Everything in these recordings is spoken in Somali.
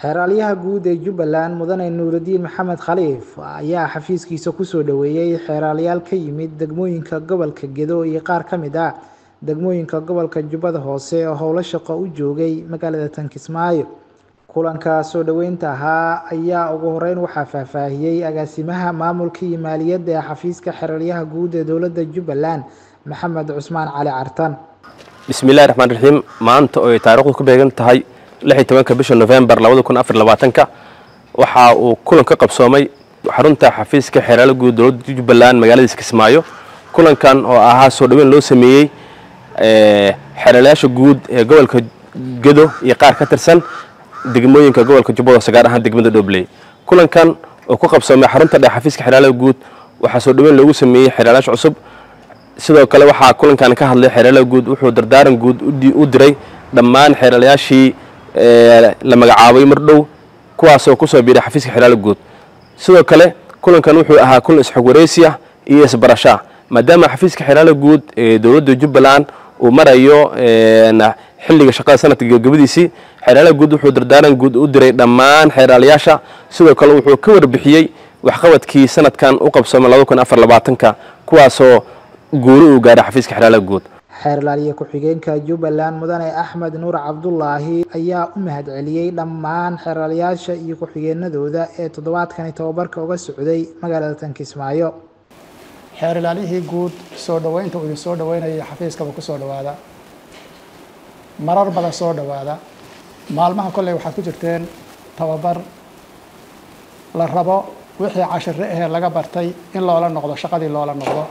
xeeraalyaha guud ee jubbaland mudane nuurudiin maxamed khaliif ayaa xafiiskiisa kusoo dhoweeyey xeeraalyaal ka yimid degmooyinka gobolka gedo iyo qaar ka mid ah degmooyinka gobolka jubbada hoose oo howlo shaqo u joogay magaalada tankismaayo kulanka soo dhoweynta ahaa ayaa ugu horeyn waxaa faahfaahiyey agaasimaha maamulka iyo maaliyadda ee xafiiska xeeraalyaha guud ee dowladda jubbaland maxamed cusmaan cali cartan bismillahi raxmaan raxiim maanta oo ay taariikhdu ku beegan tahay lixi tobanka bisha novembar labada kun afar labaatanka waxa uu kulan ka qabsoomay xarunta xafiiska xeeraala guud dowladda jubbaland magaaladiisa kismaayo kulankan oo ahaa soo dhoweyn loo sameeyey xeeraalayaasha guud ee gobolka gedo iyo qaar ka tirsan degmooyinka gobolka jubbada hoose gaar ahaan degmada dhobley kulankan oo ku qabsoomay xarunta dhexe xafiiska xeeraalaha guud waxaa soo dhoweyn loogu sameeyey xeeraalayaasha cusub sidoo kale waxaa kulankan ka hadlay xeeraalaha guud wuxuu dardaaran guud u diray dhammaan xeeraalayaashii la magacaabay mar dhow kuwaasoo kusoo biiray xafiiska xeeraala guud sidoo kale kulankan wuxuu ahaa kulan isxog wareysi ah iyo isbarashaa maadaama xafiiska xeeraala guud ee dowladda jubbaland uu marayo xilliga shaqada sanadka gabagabadiisii xeeraalaha guud wuxuu dardaaran guud u diray dhammaan xeeraalayaasha sidoo kale wuxuu ka warbixiyey waxqabadkii sanadkan u qabsoomay laba kun afar labaatanka kuwaasoo guuri uu gaaray xafiiska xeeraalaha guud xeerlaaliye ku-xigeenka jubbaland mudane axmed nuur cabdulaahi ayaa u mahad celiyey dhammaan xeeraalyaasha iyo ku-xigeenadooda ee toddobaadkani tababarka uga socday magaalada tankismaayo xeer ilaalihii guud soo dhoweynta uu idin soo dhoweynaya xafiiskaba ku soo dhowaada marar badan soo dhowaada maalmaha kolley waxaad ku jirteen tababar la rabo wixii cashire ahee laga bartay in loola noqdo shaqadii loola noqdo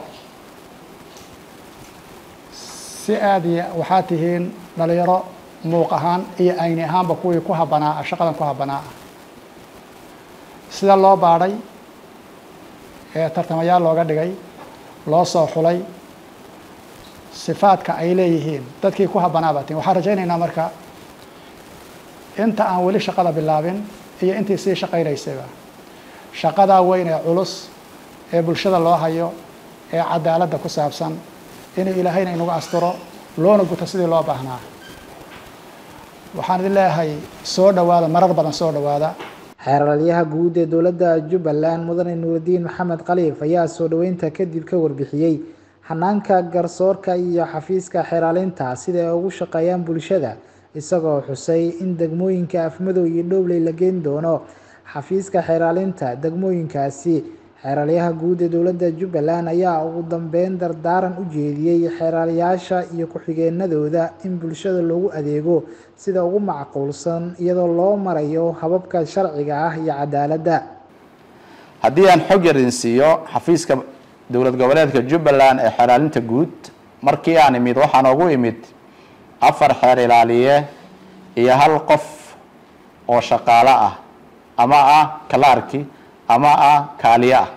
si aada iyo waxaad tihiin dhalinyaro muuq ahaan iyo ayni ahaanba kuwii ku habanaa shaqadan ku habanaa ah sida loo baadhay ee tartamayaal looga dhigay loo soo xulay sifaadka ay leeyihiin dadkii ku habanaa baa tihin waxaan rajaynaynaa marka inta aan weli shaqada bilaabin iyo intii sii shaqaynaysayba shaqadaa weyn ee culus ee bulshada loo hayo ee cadaaladda ku saabsan inuu ilaahayna inagu asturo loona guto sidii loo baahnaa waxaan idin leeyahay soo dhowaada marar badan soo dhowaada xeeraalyaha guud ee dowladda jubbaland mudane nuurudiin maxamed khaliif ayaa soo dhoweynta kadib ka warbixiyey xanaanka garsoorka iyo xafiiska xeeraalinta sida ay ugu shaqeeyaan bulshada isagoo xusay in degmooyinka afmadow iyo dhowley la geyn doono xafiiska xeeraalinta degmooyinkaasi xeeraalyaha guud ee dowladda jubbaland ayaa ugu dambeyn dardaaran u jeediyey xeeraalyaasha iyo ku-xigeenadooda in bulshada loogu adeego sida ugu macquulsan iyadoo loo marayo hababka sharciga ah iyo cadaaladda haddii aan xog yar idin siiyo xafiiska dowlad goboleedka jubbaland ee xeeraalinta guud markii aan imid waxaan ugu imid afar xeer ilaaliye iyo hal qof oo shaqaalo ah ama ah kalaarki ama ah kaaliye ah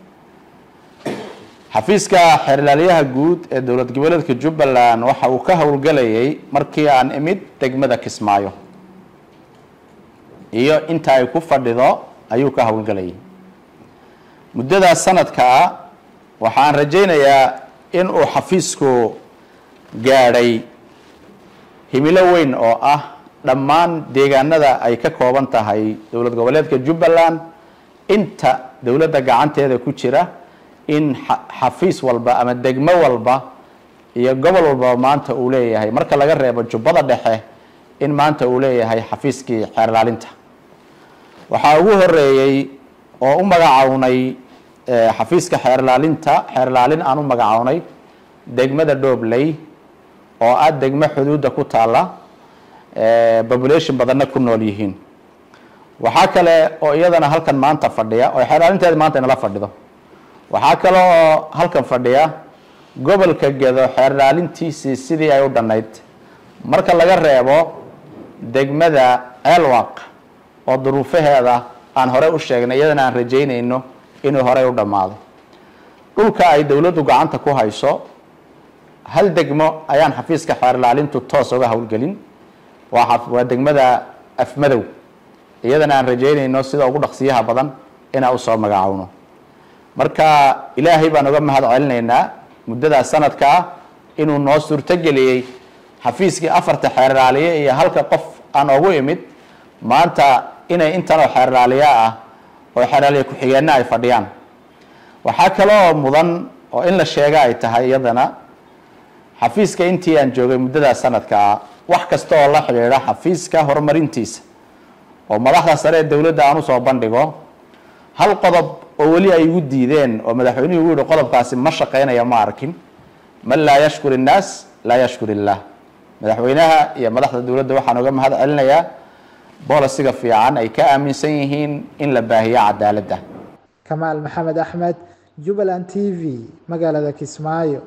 xafiiska xeerlaaliyaha guud ee dowlad goboleedka jubbaland waxa uu ka howlgelayay markii aan imid degmada kismaayo iyo inta ay ku fadhido ayuu ka howlgelayay muddadaas sanadkaa waxaan rajaynayaa in uu xafiisku gaadhay himilo weyn oo ah dhammaan deegaanada ay ka kooban tahay dowlad goboleedka jubbaland inta dowladda gacanteeda ku jira in xafiis walba ama degmo walba iyo gobol walba maanta uu leeyahay marka laga reebo jubbada dhexe in maanta uu leeyahay xafiiskii xeerlaalinta waxaa ugu horeeyey oo u magacawnay xafiiska xeerlaalinta xeerlaalin aan u magacawnay degmada dhobley oo ah degmo xuduudda ku taalla population badanna ku nool yihiin waxaa kale oo iyadana halkan maanta fadhiya oo xeeraalinteeda maanta inala fadhido waxaa kale oo halkan fadhiya gobolka gedo xeerlaalintiisii sidii ay u dhannayd marka laga reebo degmada ceelwaq oo duruufaheeda aan horey u sheegnay iyadana aan rajaynayno inuu horey u dhammaado dhulka ay dowladdu gacanta ku hayso hal degmo ayaan xafiiska xeerlaalintu toos uga howlgelin waa degmada afmadow iyadana aan rajaynayno sida ugu dhaqsiyaha badan inaan usoo magacowno marka ilaahay baan uga mahad celinaynaa muddadaas sanadka ah inuu noo suurtogeliyey xafiiskii afarta xeeraaliye iyo halka qof aan ugu imid maanta inay intan oo xeerlaaliya ah oo xeerlaaliya ku-xigeenna ay fadhiyaan waxaa kaloo mudan oo in la sheega ay tahay iyadana xafiiska intii aan joogay muddada sanadkaa wax kasta oo la xidhiidha xafiiska horumarintiisa oo madaxda sare ee dowladda aan usoo bandhigo hal qodob oo weli ay igu diideen oo madaxweynuhu ugu yihi qodobkaasi ma shaqeynaya ma arkin man laa yashkur innaas laa yashkur illaah madaxweynaha iyo madaxda dowladda waxaan uga mahad celinayaa boolisiga fiican ay ka aaminsan yihiin in la baahiyo cadaaladda kamaal maxamed axmed jubbaland t v magaalada kismaayo